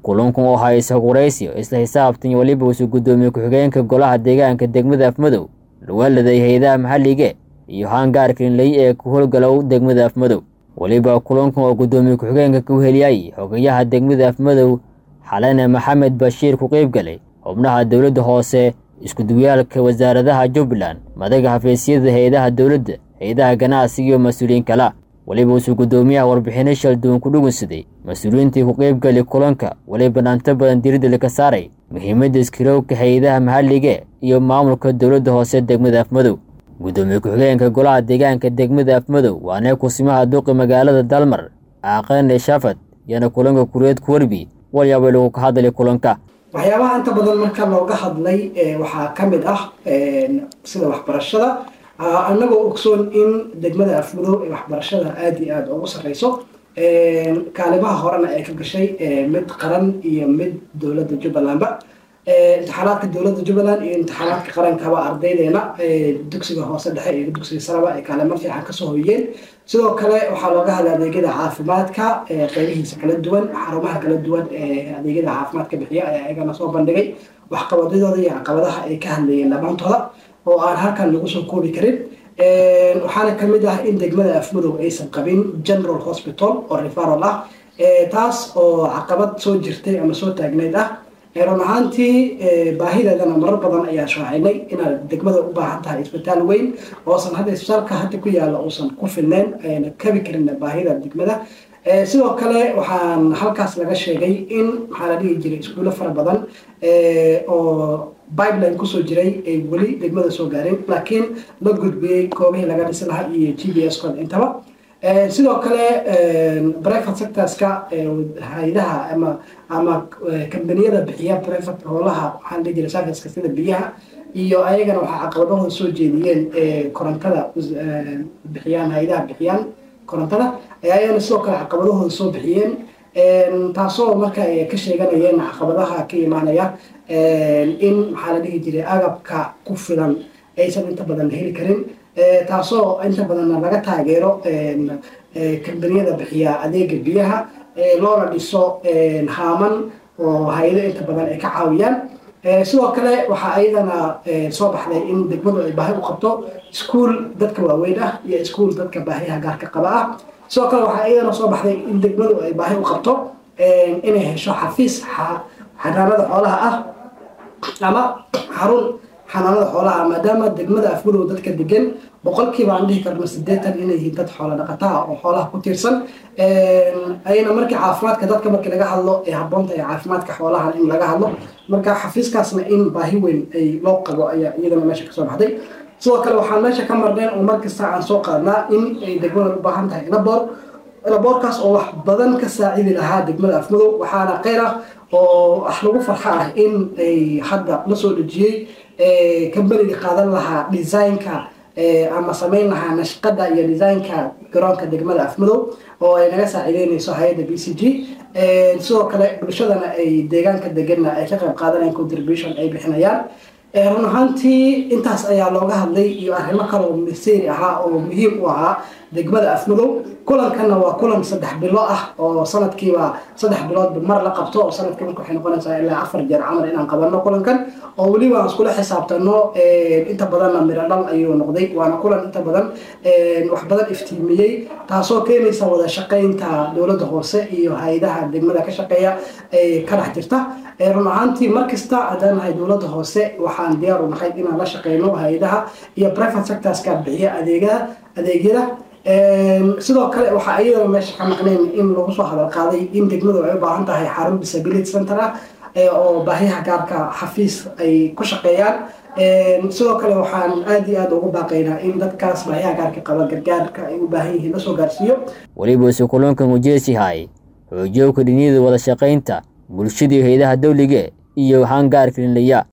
kulankan oo haysa waraysi isla xisaabtan iyo weliba usu guddoomiye ku-xigeenka golaha deegaanka degmada afmadow lawaladay hay-adaha maxallige iyo haangaarkainley ee ku howlgalow degmada afmadow weliba kulankan oo guddoomiye ku-xigeenka ku heliyay xogayaha degmada afmadow xalane maxamed bashiir ku qeybgalay xubnaha dowladda hoose iskuduwayaalka wasaaradaha jubbaland madaga xafiisyada hay-adaha dowladda hay-adaha ganacsiga iyo mas-uuliyiin kala weliba usu guddoomiyaha warbixino shalduwan ku dhugunsaday mas-uuliyiintii ku qeybgali kulanka weliba dhaanto badan diridda laka saaray muhiimadda iskirowka hay-adaha maxallige iyo maamulka dowladda hoose degmada afmadow guddoomiye ku-xigeenka golaha deegaanka degmada afmadow waana kusimaha duqi magaalada dalmar aaqane shafad yana kulanka kureed ku warbi walyaaba lagu ka hadlay kulanka waxyaabaha inta badan marka looga hadlay waxaa ka mid ah sida waxbarashada annagoo ogsoon in degmada afmadow ee waxbarashada aada iyo aada ugu sarreyso kaalimaha horena ay ka gashay mid qaran iyo mid dowladda jubbalandba imtixaanaadka dowladda jubbaland iyo imtixaanaadka qarankaba ardaydeena dugsiga hoose dhexe iyo dugsiga saraba ay kaalimo fiican kasoo hoyeen sidoo kale waxaa looga hadlay adeegyada caafimaadka qeybihiisa kala duwan xarumaha kala duwan ee adeegyada caafimaadka bixiya ayaa iyagana soo bandhigay waxqabadadooda iyo caqabadaha ay ka hadlayeen dhammaantooda oo aan halkan lagu soo koobi karin waxaana kamid ah in degmada afmadow aysan qabin general hospital oo referal ah taas oo caqabad soo jirtay ama soo taagneyd ah run ahaantii baahideedana marar badan ayaa shaacinay inaad degmada u baahan tahay isbitaal weyn oosan hadda isbitaalka hadda ku yaalla uusan ku filneyn ayna kabi karin baahida degmada sidoo kale waxaan halkaas laga sheegay in maxaa la dhihi jiray iskuulo fara badan oo pipeline kusoo jiray ay weli degmada soo gaareen laakiin la gudbiyey goobihii laga dhisi lahaa iyo g b s kooda intaba sidoo kale private sectorska hay-adaha ama ama kambaniyada bixiya private hoolaha waxaa la dhihi jiray serviceka sida biyaha iyo ayagana waxaa caqabadahooda soo jeediyeen korontada bixiyaan hay-adaha bixiyaan korontada ayagana sidoo kale caqabadahooda soo bixiyeen taasoo marka ay ka sheeganayeen caqabadaha ka imaanaya in maxaa la dhihi jiray agabka ku filan aysan inta badan heli karin taasoo inta badanna laga taageero kambaniyada bixiya adeega biyaha loona dhiso haaman oo hay-ado inta badan ay ka caawiyaan sidoo kale waxaa ayadana soo baxday in degmadu ay baahi u qabto iskuol dadka waaweyn ah iyo iskuol dadka baahiyaha gaarka qaba ah sidoo kale waxaa ayadana soo baxday in degmadu ay baahi u qabto inay hesho xafiis xanaanada xoolaha ah ama xarun xanaanada xoolaha maadaama degmada afmadow dadka degan boqolkiiba aan dhihi karno sideetan inay yihiin dad xoola dhaqataa oo xoolaha ku tiirsan ayna markii caafimaadka dadka markii laga hadlo ee habboonta ee caafimaadka xoolaha in laga hadlo marka xafiiskaasna in baahi weyn ay loo qabo ayaa iyadana meesha kasoo baxday sidoo kale waxaan meesha ka marneen oo markasta aan soo qaadnaa in ay degmada u baahan tahay laboor laboorkaas oo wax badan ka saacidi lahaa degmada afmadow waxaana kheyr ah oo wax lagu farxa ah in ay hadda la soo dhejiyey kambaniga qaadan lahaa designka ama samayn lahaa nashqada iyo designka garoonka degmada afmadow oo ay naga saacideyneyso hay-adda b c g sidoo kale bulshadana ay deegaanka deganna ay ka qayb qaadanayan contribution ay bixinayaan run ahaantii intaas ayaa looga hadlay iyo arrimo kale oo masiiri ahaa oo muhiim u ahaa degmada afmadow kulankanna waa kulan saddex bilo ah oo sanadkiiba saddex biloodba mar la qabto oo sanadkii marka waxay noqonaysaa ilaa afar jeer camal inaan qabanno kulankan oo weliba aan iskula xisaabtano inta badanna miro dhal ayuu noqday waana kulan inta badan wax badan iftiimiyey taasoo keenaysa wada shaqaynta dowladda hoose iyo hay-adaha degmada ka shaqeeya ee ka dhex jirta run ahaantii markasta haddaan nahay dowladda hoose waxaan diyaar u nahay inaan la shaqeyno hay-adaha iyo private sectorska bixiya adeegada adeegyada sidoo kale waxaa iyadana meesha ka maqnayn in lagu soo hadal qaaday in degmadu ay u baahan tahay xarun disability center ah oo baahiyaha gaarka xafiis ay ku shaqeeyaan sidoo kale waxaan aada iyo aada ugu baaqaynaa in dadkaas baahiyaha gaarka qaba gargaarka ay u baahan yihiin lasoo gaarsiiyo weliba ise kulankan ujeesihay xoojiyowka dhiniyada wada shaqaynta bulshadii hay-adaha dawlige iyo hangaarkalinlaya